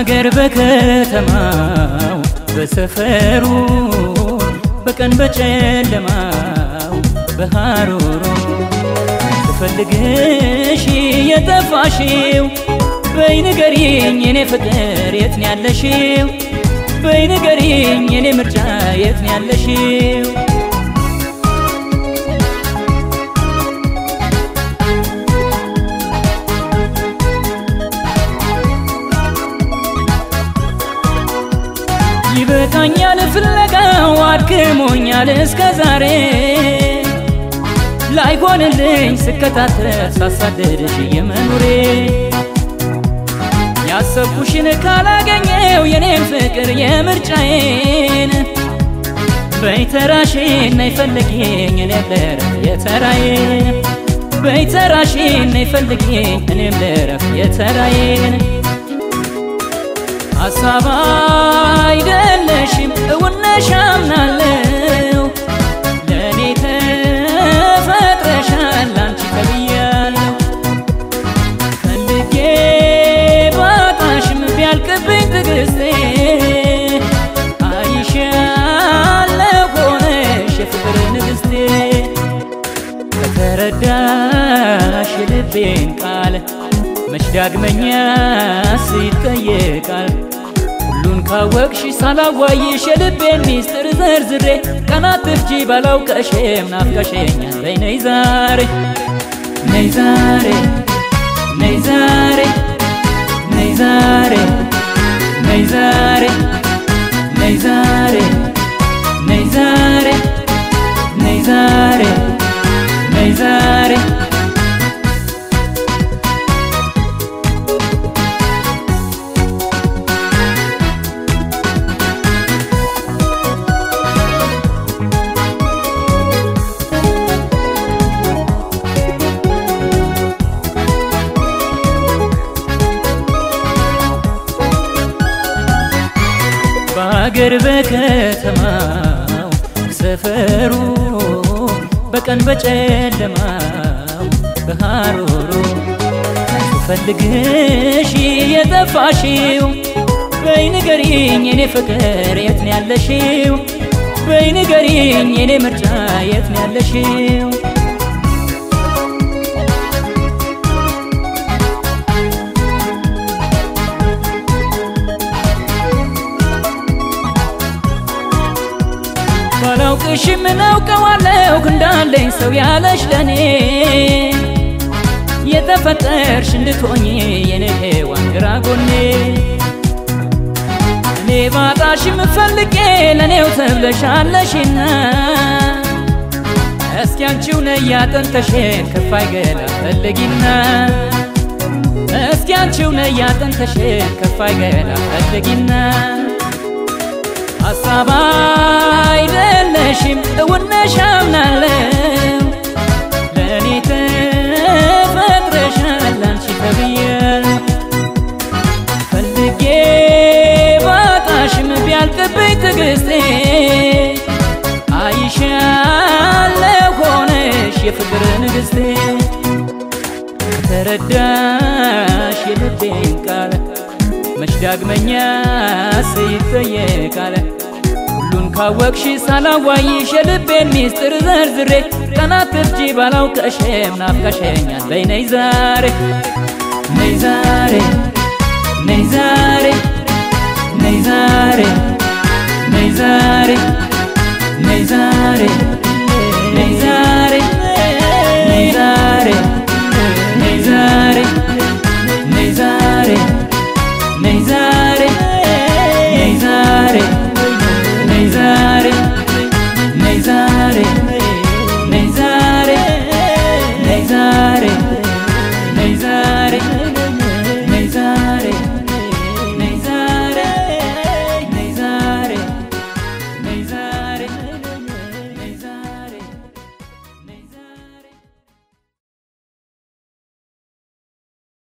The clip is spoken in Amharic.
በሀገር በከተማው በሰፈሩ በቀን በጨለማው በሐሩሩ ስፈልግሽ የጠፋሽው በይ ንገሪኝ የኔ ፍቅር የት ነው ያለሽው? በይ ንገሪኝ የኔ ምርጫ የት ነው ያለሽው? ይበቃኛል ፍለጋው አድክሞኛል እስከ ዛሬ ላይሆንልኝ ስከታተል ሳሳደድሽ የመኖሬ ያሰብኩሽን ካላገኘው የኔን ፍቅር የምርጫዬን በይተራሽን ነይ ፈልጊኝ እኔም ልረፍ የተራዬን በይተራሽን ነይ ፈልጊኝ እኔም ልረፍ የተራዬን ሀሳብ አይደለሽም እውነሽ አምናለው ለእኔ ተፈጥረሻል አንቺ ተብያለሁ ፈልጌ ባጣሽም ቢያልቅብኝ ትግስቴ አይሻለሁ ሆነሽ የፍቅር ንግስቴ ከተረዳሽ የልቤን ቃል መች ዳግመኛ ሲጠየቃል ሁሉን ካወቅሽ ሳላዋይሽ የልቤን ሚስጥር ዘርዝሬ ቀናት ትፍጂ ባላውቀሽም ናፍቀሽኛል በይ ነይ ዛሬ ነይ ዛሬ ነይ ዛሬ ነይ ዛሬ ነይ ዛሬ ነይ ዛሬ ነይ ዛሬ ነይ ዛሬ ነይ ዛሬ በሀገር በከተማው ሰፈሩ በቀን በጨለማው በሐሩሩ ስፈልግሽ የጠፋሽው በይ ንገሪኝ የኔ ፍቅር የት ነው ያለሽው? በይ ንገሪኝ የኔ ምርጫ የት ነው ያለሽው? ባላውቅሽም እናውቀዋለሁ እንዳለኝ ሰው ያለሽ ለኔ የተፈጠርሽ እንድትሆኝ የኔ ሔዋን ግራ ጎኔ እኔ ባጣሽም ፈልጌ ለእኔው ተብለሻለሽና እስኪ አንቺው ነይ ያጥንተሽን ከፋይ ገላ ፈልጊና እስኪ አንቺው ነይ ያጥንተሽን ከፋይ ገላ ፈልጊና ሀሳብ አይደለሽም እውነሽ አምናለው ለእኔ ተፈጥረሻል አንቺ ተብያለሁ ፈልጌ ባጣሽም ቢያልቅብኝ ትግስቴ አይሻለሁ ሆነሽ የፍቅር ንግስቴ ተረዳሽ የልቤን ቃል መች ዳግመኛ ሲጠየቃል ሁሉን ካወቅሽ ሳላዋይሽ የልቤን ሚስጥር ዘርዝሬ ቀናት ትፍጂ ባላውቀሽም ናፍቀሽኛል በይ ነይ ዛሬ ነይ ዛሬ ነይ ዛሬ ነይ ዛሬ ነይ ዛሬ